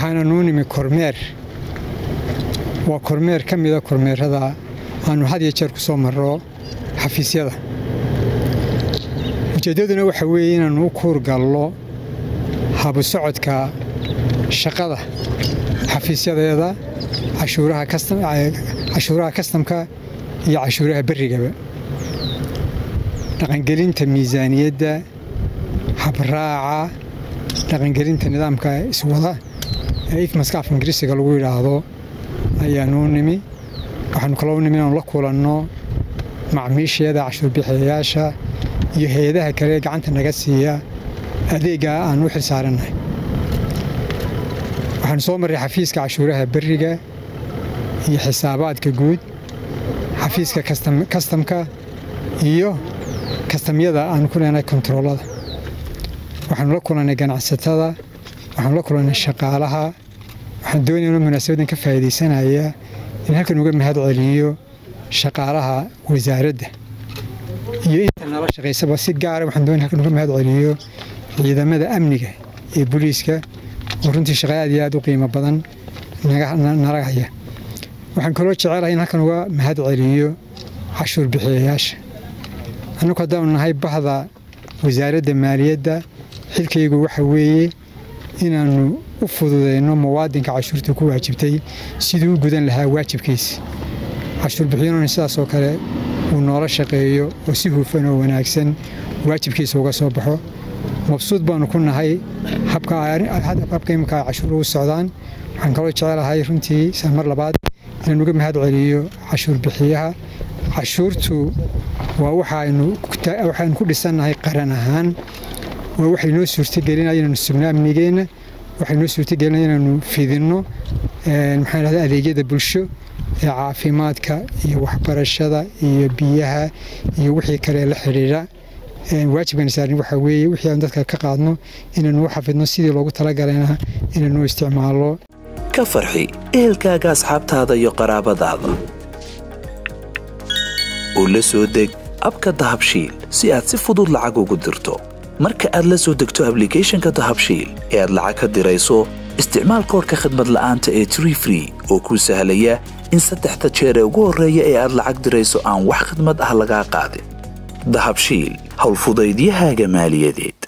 waxaana nuu nimi kormeer waa kormeer ka mida kormeerada aanu had iyo jeer ku soo marro xafiisyada ujeeddaduna waxa weeye inaannu u kuurgallo habu socodka shaqada xafiisyadeeda cashuuraha kastamka iyo cashuuraha berrigaba dhaqangelinta miisaaniyadda habraaca dhaqangelinta nidaamka iswada ee ifmaska af ingiriisiga lagu yidhaahdo ayaanuu nimi waxaanu kaloo nimi inaanu la kulanno macmiisheeda cashuurbixiyayaasha iyo hay-adaha kale ee gacanta naga siiya adeegga aanu u xil saarannahay waxaanu soo marray xafiiska cashuuraha berriga iyo xisaabaadka guud xafiiska kastamka iyo kastamyada aanu ku leenahay kontaroolada waxaanu la kulannay ganacsatada waxaanu la kulannay shaqaalaha waxaan doonayno munaasabadan ka faa'iidaysanaya in halkan uga mahad celiyo shaqaalaha wasaaradda iyo inta nala shaqaysaba si gaara waxaan doonay halkan uga mahad celiyo ciidamada amniga ee booliiska oo runtii shaqa aad iyo aad u qiimo badan nala haya waxaan kaloo jecelahay in halkan uga mahad celiyo cashuur bixiyayaasha annagu haddaanu nahay bahda wasaaradda maaliyadda xilkaygu waxa weeye inaannu u fududeyno muwaadinka cashuurta ku waajibtay siduu u gudan lahaa waajibkiisa cashuur bixiyuuna sidaasoo kale uu noola shaqeeyo oo si hufan oo wanaagsan waajibkiisa uga soo baxo mabsuud baannu ku nahay habka imika ay cashuur ugu socdaan waxaan kaloo jecelahay runtii mar labaad inaan uga mahad celiyo cashuur bixiyaha cashuurtu waa waxaanu ku dhisannahay qaran ahaan waa waxay noo suurtagelinaya inaanu sugno amnigeenna waxay noo suurtagelinaya inaanu fidinno maxaan dhahda adeegyada bulsho ee caafimaadka iyo waxbarashada iyo biyaha iyo wixii kale la xidhiidha waajibkan saarin waxaa weeye wixii aan dadka ka qaadno inaanu u xafidno sidii loogu talagalana inaanu isticmaallo ka farxi ehelkaaga asxaabtaada iyo qaraabadaada oo la soo deg abka dahabshiil si aad si fudud lacag ugu dirto marka aad la soo degto ablicathonka dahabshiil ee aad lacag ka dirayso isticmaal koorka khadmad la'aanta ee tree free oo kuu sahlaya in saddexda jeer ee ugu horreeya ee aad lacag dirayso aan wax khidmad ah lagaa qaadin dahabshiil howlfudaydiyahaaga maaliyadeed